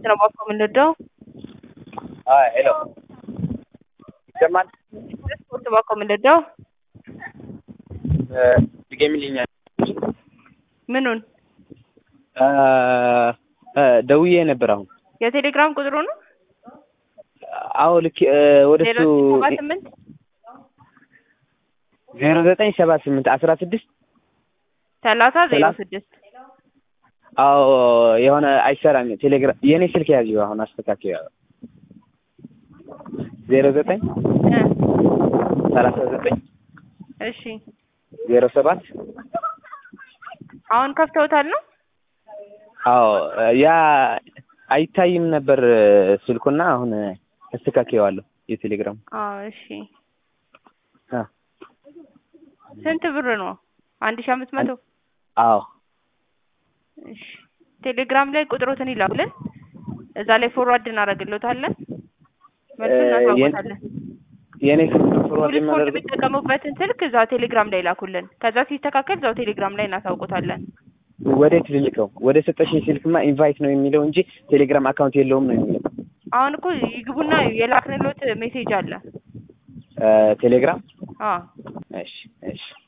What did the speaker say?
ስፖርት ነው ባኮ የምንወደው። ሄሎ ይሰማል? ስፖርት ባኮ የምንወደው ድገሚልኛል። ምኑን ደውዬ ነበር አሁን። የቴሌግራም ቁጥሩ ነው አዎ ልክ ወደ ዜሮ እሱ ሰባ ስምንት ዜሮ ዘጠኝ ሰባ ስምንት አስራ ስድስት ሰላሳ ዜሮ ሰላሳ ስድስት አዎ የሆነ አይሰራም። ቴሌግራም የእኔ ስልክ ያዥው አሁን አስተካክል። ዜሮ ዘጠኝ እ ሰላሳ ዘጠኝ እሺ ዜሮ ሰባት አሁን ከፍተውታል ነው አዎ ያ አይታይም ነበር ስልኩና አሁን አስተካክየዋለሁ የቴሌግራም አዎ እሺ አ ስንት ብር ነው አንድ ሺህ አምስት መቶ አዎ እሺ ቴሌግራም ላይ ቁጥሮትን ይላኩልን እዛ ላይ ፎርዋርድ እናደርግልዎታለን መልሱን እ እናሳውቃለን የእኔ ስልክ ፎርዋርድ ፉል ስፖርት የማደርገው የሚጠቀሙበትን ስልክ እዛ ቴሌግራም ላይ ላኩልን ከዛ ሲስተካከል እዛው ቴሌግራም ላይ እናሳውቁታለን ወዴት ልልከው? ወደ ሰጠሽኝ ስልክማ ኢንቫይት ነው የሚለው እንጂ ቴሌግራም አካውንት የለውም ነው የሚለው። አሁን እኮ ይግቡና የላክንሎት ሜሴጅ አለ እ ቴሌግራም አዎ እሺ እሺ